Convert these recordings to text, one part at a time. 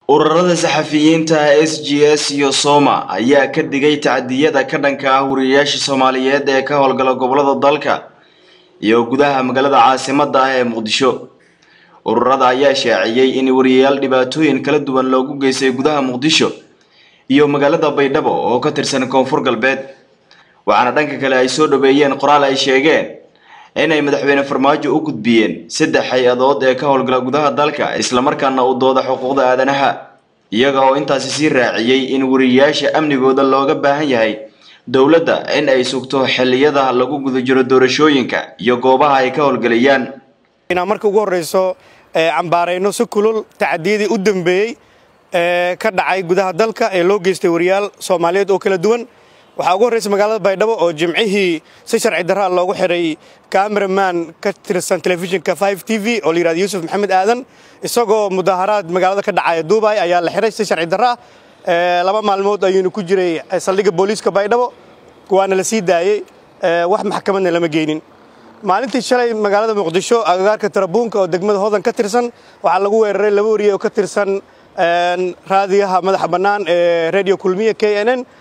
ururada saxafiyiinta s g s iyo soma ayaa ka digay tacdiyada ka dhanka ah wariyayaasha soomaaliyeed ee ka howlgala gobolada dalka iyo gudaha magaalada caasimada ah ee muqdisho ururada ayaa shaaciyey in wariyayaal dhibaatooyin kala duwan loogu geystay gudaha muqdisho iyo magaalada baydhabo oo ka tirsan koonfur galbeed waxaana dhanka kale ay soo dhaweeyeen qoraal ay sheegeen inay madaxweyne farmaajo u gudbiyeen saddex hay-adood ee ka howlgala gudaha dalka islamarkaana u dooda xuquuqda aadanaha iyaga oo intaasi sii raaciyey in wariyayaasha amnigooda looga baahan yahay dowladda in ay sugto xilliyada lagu guda jiro doorashooyinka iyo goobaha ay ka howlgelayaan inaan marka ugu horreyso cambaarayno si kulul tacadiyadii u dambeeyey ee ka dhacay gudaha dalka ee loo geystay wariyaal soomaaliyeed oo kala duwan waxaa ugu horreysa magaalada baydhabo oo jimcihii si sharci darraa loogu xiray cameraman ka tirsan telefishinka five t v oo la yihahdo yuusuf maxamed aadan isagoo mudaaharaad magaalada ka dhacaya duubay ayaa la xiray si sharci darra ah laba maalmood ayuunu ku jiray saldhigga booliiska baydhabo waana la sii daayey wax maxkamadna lama geynin maalintii shalay magaalada muqdisho agagaarka tarabuunka oo degmada hodan ka tirsan waxaa lagu weeraray laba wariye oo ka tirsan raadiyaha madaxa bannaan ee radio kulmiya k n n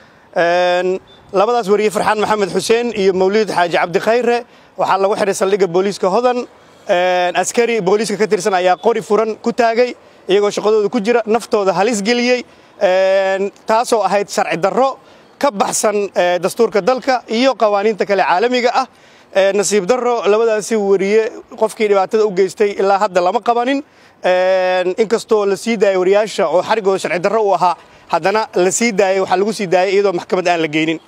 labadaas wariye farxaan maxamed xuseen iyo mawlid xaaji cabdi khayre waxaa lagu xiray saldhigga booliiska hodan askari booliiska ka tirsan ayaa qori furan ku taagay iyagoo shaqadooda ku jira naftooda halis geliyey taasoo ahayd sharci darro ka baxsan dastuurka dalka iyo qawaaniinta kale caalamiga ah nasiib darro labadaasi wariye qofkii dhibaatada u geystay ilaa hadda lama qabanin inkastoo la sii daayay wariyaasha oo xarigooda sharci darro u ahaa haddana la sii daayay waxaa lagu sii daayay iyadoo maxkamad aan la geynin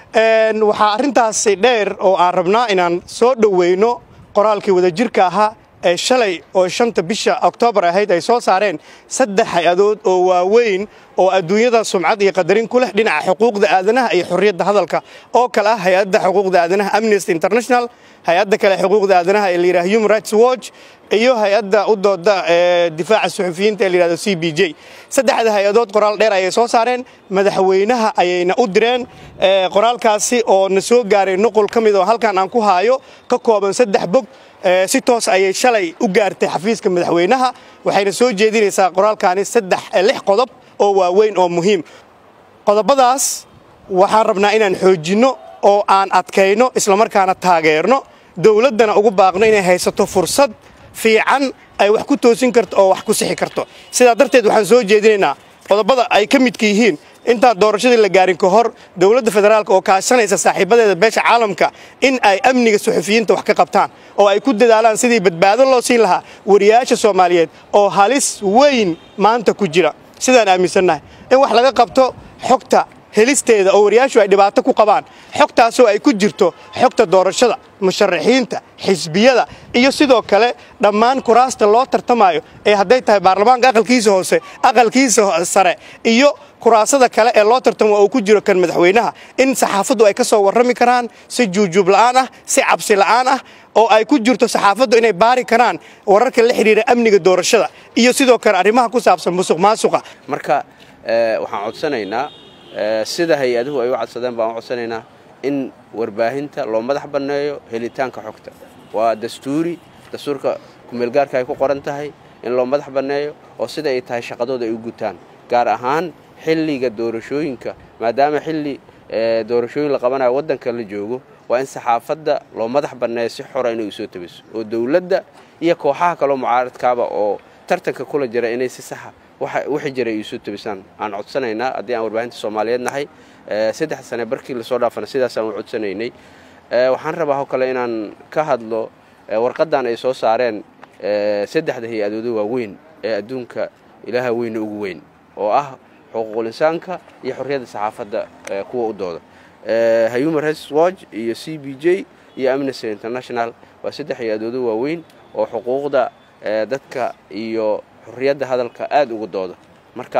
waxaa arrintaasi dheer oo aan rabnaa inaan soo dhoweyno qoraalkii wadajirka ahaa ee shalay oo shanta bisha oktoobar ahayd ay soo saareen saddex hay-adood oo waaweyn oo adduunyada sumcad iyo qadarin ku leh dhinaca xuquuqda aadanaha iyo xorriyadda hadalka oo kale ah hay-adda xuquuqda aadanaha amnesty international hay-adda kale xuquuqda aadanaha ee la yidhaha human rights watch iyo hay-adda u dooda ee difaaca suxufiyiinta ee la yidhahdo c b j saddexda hay-adood qoraal dheer ayay soo saareen madaxweynaha ayayna u direen qoraalkaasi oo na soo gaaray nuqul ka mid oo halkan aan ku haayo ka kooban saddex bog si toos ayay shalay u gaartay xafiiska madaxweynaha waxayna soo jeedinaysaa qoraalkaani saddex lix qodob oo waaweyn oo muhiim qodobadaas waxaan rabnaa inaan xoojinno oo aan adkayno islamarkaana taageerno dowladdana ugu baaqno inay haysato fursad fiican ay wax ku toosin karto oo wax ku sixi karto sidaa darteed waxaan soo jeedinaynaa qodobada ay ka midka yihiin intaan doorashadii la gaarin ka hor dowladda federaalk oo kaashanaysa saaxiibadeeda beesha caalamka in ay amniga suxufiyiinta wax ka qabtaan oo ay ku dadaalaan sidii badbaado loo siin lahaa wariyaasha soomaaliyeed oo halis weyn maanta ku jira sidaan aaminsannahay in wax laga qabto xogta helisteeda oo wariyaashu ay dhibaato ku qabaan xogtaasoo ay ku jirto xogta doorashada musharaxiinta xisbiyada iyo sidoo kale dhammaan kuraasta loo tartamayo ee hadday tahay baarlamaanka aqalkiisa hoose aqalkiisa sare iyo kuraasada kale ee loo tartamo oo ku jiro kan madaxweynaha in saxaafaddu ay ka soo warrami karaan si juujuub la'aan ah si cabsi la'aan ah oo ay ku jirto saxaafaddu inay baari karaan wararka la xidhiira amniga doorashada iyo sidoo kale arrimaha ku saabsan musuq maasuqa marka waxaan codsanaynaa sida hay-aduhu ay u codsadeen baan u codsanaynaa in warbaahinta loo madax banneeyo helitaanka xogta waa dastuuri dastuurka kumeelgaarka ay ku qoran tahay in loo madax banneeyo oo sida ay tahay shaqadooda ay u gutaan gaar ahaan xilliga doorashooyinka maadaama xilli doorashooyin la qabanayo waddanka la joogo waa in saxaafadda loo madax banneeyo si xora inay usoo tabiso oo dowladda iyo kooxaha kaloo mucaaradkaaba oo tartanka kula jira inay si saxa wixii jiray ay isu tabisaan aan codsanaynaa haddii aan warbaahinta soomaaliyeed nahay saddex sane barkii lasoo dhaafana sidaasaan u codsanaynay waxaan rabaa oo kale inaan ka hadlo warqaddan ay soo saareen saddexda hay-adooda waaweyn ee adduunka ilaaha weyne ugu weyn oo ah xuquuqul insaanka iyo xorriyadda saxaafadda kuwa u dooda human rights watch iyo c b j iyo amnesty international waa saddex hay-adooda waaweyn oo xuquuqda dadka iyo xorriyadda hadalka aada uga dooda marka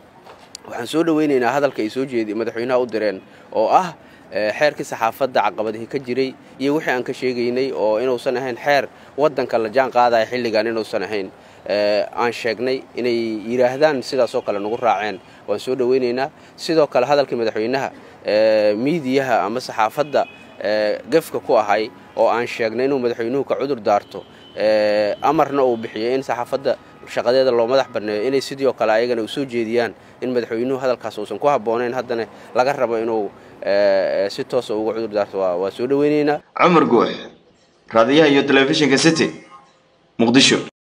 waxaan soo dhoweynaynaa hadalka ay soo jeedi madaxweynaha u direen oo ah xeerkii saxaafadda caqabadihii ka jiray iyo wixii aan ka sheegaynay oo inuusan ahayn xeer waddanka la jaan qaadaya xilligan inuusan ahayn aan sheegnay inay yidhaahdaan sidaasoo kale nagu raaceen waan soo dhoweynaynaa sidoo kale hadalkii madaxweynaha miidiyaha ama saxaafadda gefka ku ahay oo aan sheegnay inuu madaxweynuhu ka cudur daarto amarna uu bixiyey in saxaafadda shaqadeeda loo madax banneeyo inay sidii oo kale ayagana u soo jeediyaan in madaxweynuhu hadalkaas uusan ku habboonayn haddana laga rabo inuu si toosa uga cudur daarto waa soo dhoweynaynaa cumar guux raadiyaha iyo telefishinka city muqdisho